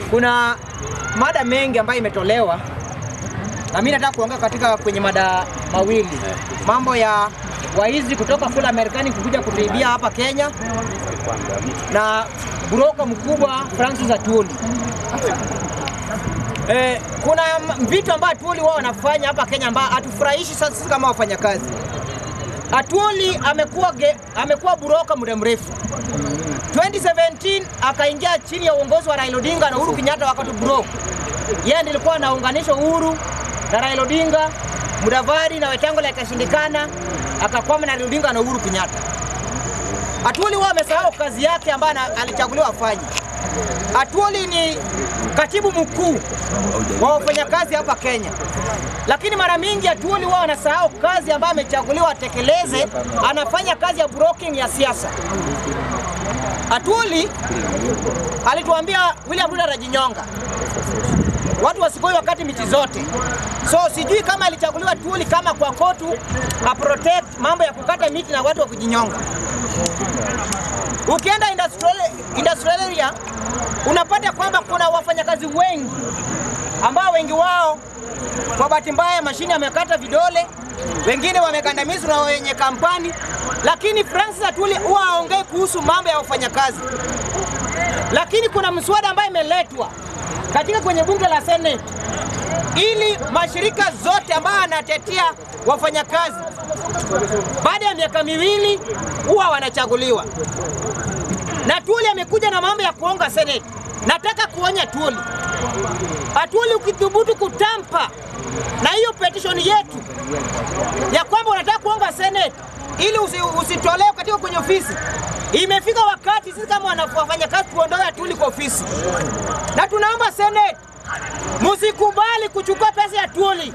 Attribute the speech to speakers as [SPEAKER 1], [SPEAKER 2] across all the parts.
[SPEAKER 1] kuna mada mengi ambayo imetolewa na mimi nataka kuongea katika kwenye mada mawili, mambo ya waizi kutoka kule Marekani kukuja kutuibia hapa Kenya na broka mkubwa Francis Atwoli. Eh, kuna m- vitu ambavyo Atwoli wao wanafanya hapa Kenya ambao hatufurahishi sasa sisi kama wafanyakazi. Atwoli amekuwa ge- amekuwa buroka muda mrefu. 2017 akaingia chini ya uongozi wa Raila Odinga na Uhuru Kenyatta wakati bro. Yeye ndiye alikuwa anaunganisha Uhuru na Raila Odinga, Mudavadi na Wetangula ikashindikana, akakwama na Raila Odinga na Uhuru Kenyatta. Atwoli wao amesahau kazi yake ambayo ana- alichaguliwa afanye. Atwoli ni katibu mkuu wa wafanyakazi hapa Kenya, lakini mara mingi Atwoli wao anasahau kazi ambayo amechaguliwa atekeleze. Anafanya kazi ya broking ya siasa. Atwoli alituambia William Ruto anajinyonga, watu wasikoi wakati miti zote. So sijui kama alichaguliwa Atwoli kama kwa kotu a protect mambo ya kukata miti na watu wa kujinyonga. Ukienda industrial, industrial area unapata kwamba kuna wafanyakazi wengi ambao wengi wao kwa bahati mbaya mashine amekata vidole, wengine wamekandamizwa na wenye kampani, lakini Francis Atwoli huwa aongei kuhusu mambo ya wafanyakazi. Lakini kuna mswada ambayo imeletwa katika kwenye bunge la Senate ili mashirika zote ambayo anatetea wafanyakazi baada ya miaka miwili huwa wanachaguliwa na Tuli amekuja na mambo ya kuonga Senate. Nataka kuonya Tuli, Atuli, ukithubutu kutampa na hiyo petition yetu ya kwamba unataka kuonga Senate ili usi, usitolewe katika kwenye ofisi, imefika wakati sisi kama wana- wafanyakazi tuondoe Atuli kwa ofisi, na tunaomba Senate musikubali kuchukua pesa ya Atuli.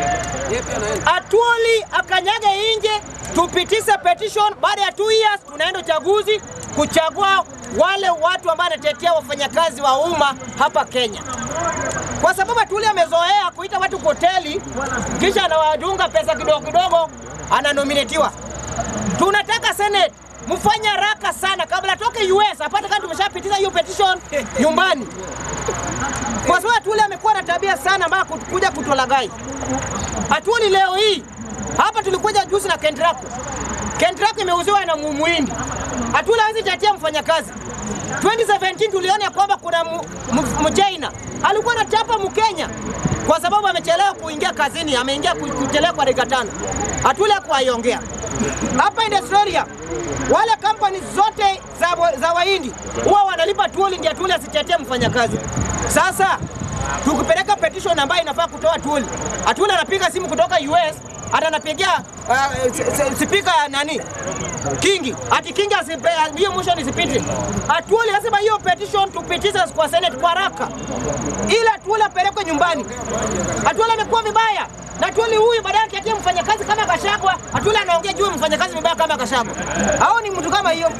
[SPEAKER 1] Atwoli akanyage nje, tupitishe petition. Baada ya 2 years tunaenda uchaguzi kuchagua wale watu ambao wanatetea wafanyakazi wa umma hapa Kenya, kwa sababu Atwoli amezoea kuita watu kwa hoteli kisha anawadunga pesa kidogo kidogo, ananominatiwa. Tunataka Senate mfanye haraka sana kabla atoke US apate kama tumeshapitisha hiyo petition nyumbani kwa sababu Atwoli amekuwa na tabia sana ambayo kut- kuja kutolagai. Atwoli leo hii hapa tulikuja juzi na Kentraco. Kentraco imeuziwa na mu- Muhindi. Atwoli hawezi tetea mfanyakazi. 2017 tuliona ya kwamba kuna mu- mu- Mchina alikuwa anachapa Mkenya kwa sababu amechelewa kuingia kazini, ameingia ku- kuchelewa kwa dakika tano. Atwoli hakuwaiongea hapa Industrialia, wale kampani zote za, wa- za Wahindi huwa wanalipa Atwoli ndio Atwoli asitetee mfanyakazi. Sasa tukipeleka petition ambayo inafaa kutoa Atwoli, Atwoli anapiga simu kutoka US hata anapigia uh, s- s- spika nani Kingi ati Kingi asipe- hiyo motion isipite. Atwoli lazima hiyo petition tupitishe kwa Senate kwa haraka, ili Atwoli apelekwe nyumbani. Atwoli amekuwa vibaya na Atwoli huyu baadaye akiatia mfanyakazi kama Gachagua, Atwoli anaongea juu ya mfanyakazi vibaya kama Gachagua. Hao ni mtu kama hiyo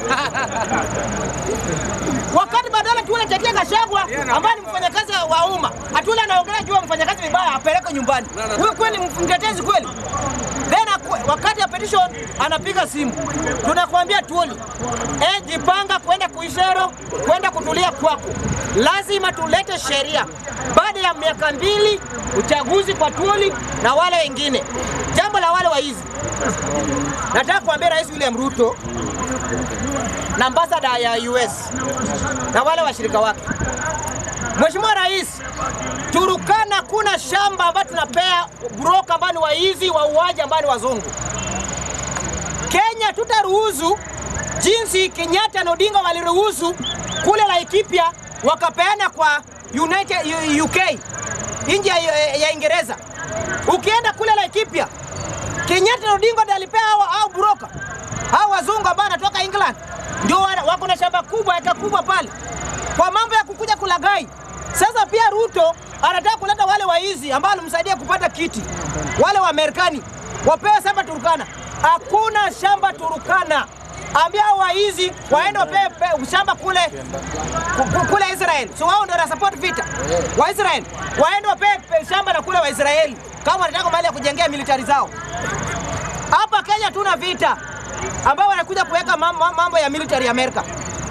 [SPEAKER 1] wakati badala Atwoli atetea Gachagua ambaye ni mfanyakazi wa umma, Atwoli anaongelea juu ya mfanyakazi vibaya, apelekwe nyumbani. Huyo kweli mtetezi kweli? Then aku- wakati ya petition anapiga simu, tunakwambia Atwoli, eh, jipanga kwenda Kuisero, kwenda kutulia kwako. Lazima tulete sheria baada ya miaka mbili uchaguzi kwa Atwoli na wale wengine. Jambo la wale waizi, nataka kuambia Rais William Ruto na ambasada ya US na wale washirika wake. Mheshimiwa Rais, Turukana kuna shamba ambayo tunapea broka ambao ni waizi wauaji ambao ni wazungu. Kenya tutaruhusu jinsi Kenyatta na Odinga waliruhusu kule Laikipia wakapeana kwa United U- UK nje ya, ya Ingereza. Ukienda kule Laikipia, Kenyatta na Odinga ndiye alipea hao hao broka hao wazungu ambao wanatoka England, ndio wana- wako na shamba kubwa eka kubwa pale, kwa mambo ya kukuja kulagai. Sasa pia Ruto anataka kuleta wale waizi ambao walimsaidia kupata kiti, wale wa Marekani wapewe shamba Turukana. Hakuna shamba Turukana. Ambia hao waizi waende wapewe pe- shamba kule ku- ku- kule Israel. So wao ndio wanasupport vita wa Israel, waende wapewe pe- shamba na kule Waisraeli kama wanataka mahali ya kujengea militari zao. Hapa Kenya tuna vita ambao wanakuja kuweka mambo, mambo ya military Amerika.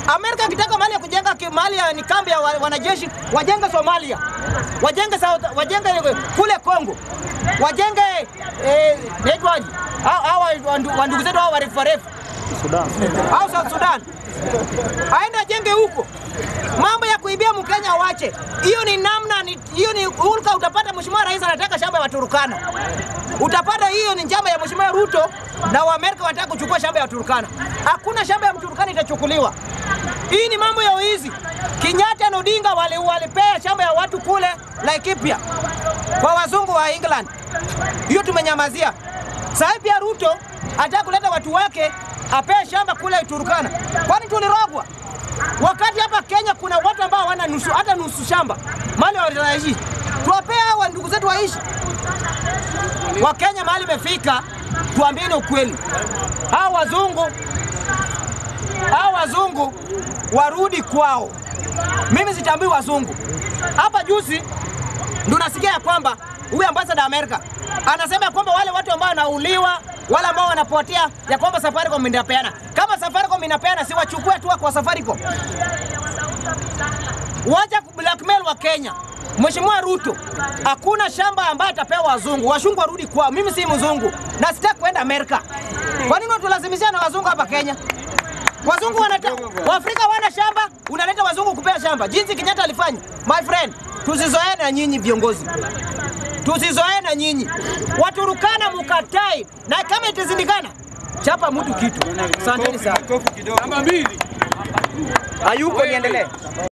[SPEAKER 1] Amerika ikitaka mahali ya kujenga ki- mahali ya ni kambi ya wa- wanajeshi wajenge Somalia, wajenge South, wajenge kule Kongo, wajenge eh, naitwaje hao hao wandu- wandugu zetu hao warefu warefu au South Sudan, aende ajenge huko. Mambo ya kuibia Mkenya wache, hiyo ni namna, ni- hiyo ni hulka. Utapata mheshimiwa rais anataka shamba ya Waturukana, utapata hiyo ni njama ya mheshimiwa Ruto na Waamerika wanataka kuchukua shamba ya Waturukana. Hakuna shamba ya Mturukana itachukuliwa. Hii ni mambo ya uizi. Kenyatta na Odinga wali- walipea shamba ya watu kule Laikipia kwa wazungu wa England, hiyo tumenyamazia. Sasa pia Ruto anataka kuleta watu wake apee shamba kule Turukana. Kwani tulirogwa? Wakati hapa Kenya kuna watu ambao hawana nusu hata nusu shamba mali wanaishi, tuwapee hao ndugu zetu waishi. Wakenya mahali imefika, tuambieni ukweli, hao wazungu hao wazungu warudi kwao. Mimi sitambui wazungu. Hapa juzi ndo nasikia ya kwamba huyu ambasada wa Amerika anasema ya kwamba wale watu ambao wanauliwa wale ambao wanapotea ya kwamba Safaricom inapeana. Kama Safaricom inapeana, si wachukue tu kwa Safaricom. Wacha blackmail wa Kenya. Mheshimiwa Ruto, hakuna shamba ambayo atapewa wazungu. Wazungu warudi kwao. Mimi si mzungu na sitaki kwenda Amerika. Kwa nini watulazimishia na wazungu hapa Kenya? Wazungu wanata, Waafrika wana shamba, unaleta wazungu kupea shamba, jinsi Kenyatta alifanya. My friend, tusizoee na nyinyi viongozi, tusizoee na nyinyi. Waturukana mukatai, na kama itazindikana, chapa mtu kitu. Asanteni sana.
[SPEAKER 2] Namba mbili.
[SPEAKER 1] Hayuko, niendelee.